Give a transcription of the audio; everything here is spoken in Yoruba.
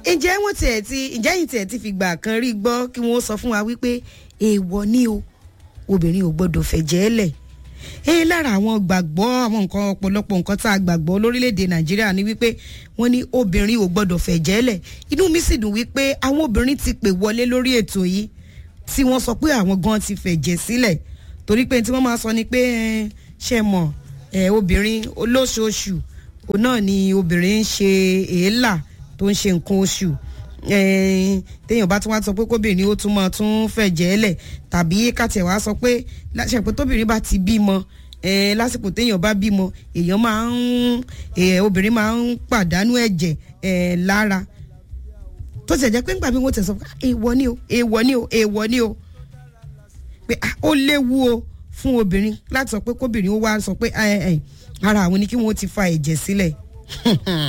ǹjẹ́ wọ́n tiẹ̀ ti ǹjẹ́ yìí tiẹ̀ ti fi gbà kan rí gbọ́ kí wọ́n sọ fún wa wípé èèwọ̀ ni o obìnrin ò gbọ́dọ̀ fẹ̀jẹ̀ lẹ̀ ẹ lára àwọn gbàgbọ́ àwọn nǹkan ọ̀pọ̀lọpọ̀ nǹkan tá a gbàgbọ́ lórílẹ̀‐èdè nàìjíríà ni wípé wọ́n ní obìnrin ò gbọ́dọ̀ fẹ̀jẹ̀ lẹ̀ inú mi sì dùn wípé àwọn obìnrin ti pè wọlé lórí ètò yìí tí wọ́n sọ pé àwọn gan ti fẹ̀jẹ̀ sílẹ̀ torí pé tí wọ́n máa sọ ni pé ṣe mọ̀ obìnrin olóṣooṣù òun náà ni obìnrin ń ṣe èélà tó ń ṣe nǹkan oṣù téèyàn bá tún wá sọ pé kóbìnrin ó tún máa tún fẹ̀jẹ̀ lẹ̀ tàbí kàtẹ́ wá sọ pé láṣẹ pé tóbìnrin bá ti bímọ lásìkò téèyàn bá bímọ èèyàn máa ń obìnrin máa ń pàdánù ẹ̀jẹ̀ lára tó ti jẹ́ pé nígbà bí wọ́n ti sọ pé èèwọ̀ ni o èèwọ̀ ni o èèwọ̀ ni o pé ó léwu o fún obìnrin láti sọ pé kóbìnrin ó wá sọ pé ara àwọn ni kí wọ́n ti fa ẹ̀jẹ̀ sílẹ̀